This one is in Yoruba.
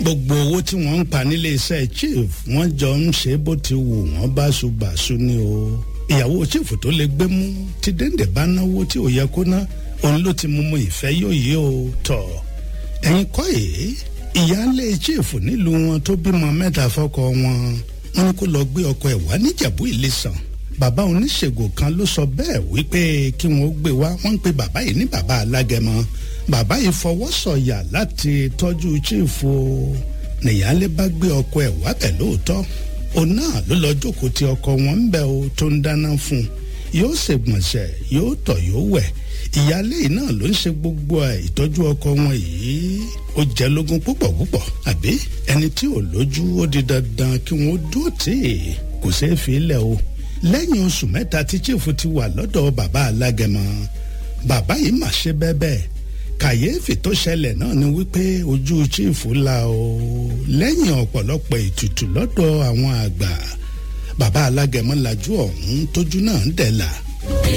gbogbo owó tí wọ́n ń pa nílé iṣẹ́ chief wọ́n jọ ń ṣe bó ti wù wọ́n báṣubàṣu ni o ìyàwó chief tó lè gbé mú tí dénde bá náwó tí ò yẹ kó ná òun ló ti mú mu ìfẹ́ yóò yé o tọ̀ ẹ̀yin kọ́ èé ìyáálé chief nílùú wọn tó bímọ mẹ́ta fọ́kọ wọn wọn ní kó lọ gbé ọkọ ẹ̀ wá níjàbú ìlẹ̀sàn bàbá oníṣègùn kan ló sọ bẹ́ẹ̀ wípé kí wọ́n gbé wá wọ́n ń pe bàbá yìí ní bàbá alágẹmọ bàbá yìí fọwọ́ sọ̀yà láti tọ́jú chief o nìyálé bá gbé ọkọ ẹ̀ wá bẹ̀ lóòótọ́ òun náà ló lọ jókòó tí ọkọ wọn ń bẹ̀ o tó ń dáná fún un yóò ṣègbọ̀nsẹ̀ yóò tọ̀ yóò wẹ̀ ìyálé yìí náà ló ń ṣe gbogbo ẹ̀ ìtọ́jú ọkọ wọn yìí ó jẹ́ lógún púpọ̀ púpọ̀ àbí ẹni tí ò lójú ó di dandan kí wọ́n dúró tì í kò ṣeé fi lẹ̀ o lẹ́yìn oṣù mẹ́ta tí chiefu ti wà lọ́dọ̀ bàbá alágẹmọ bàbá yìí mà ṣe bẹ́ẹ̀ bẹ́ẹ̀ kàyéfì tó ṣẹlẹ̀ náà ni wípé ojú chiefu la o lẹ́yìn ọ̀pọ̀lọpọ̀ ètùtù lọ́dọ̀ àwọn àgbà bàbá alágẹmọ lajú ọ̀hún tójú náà ń dẹ̀ là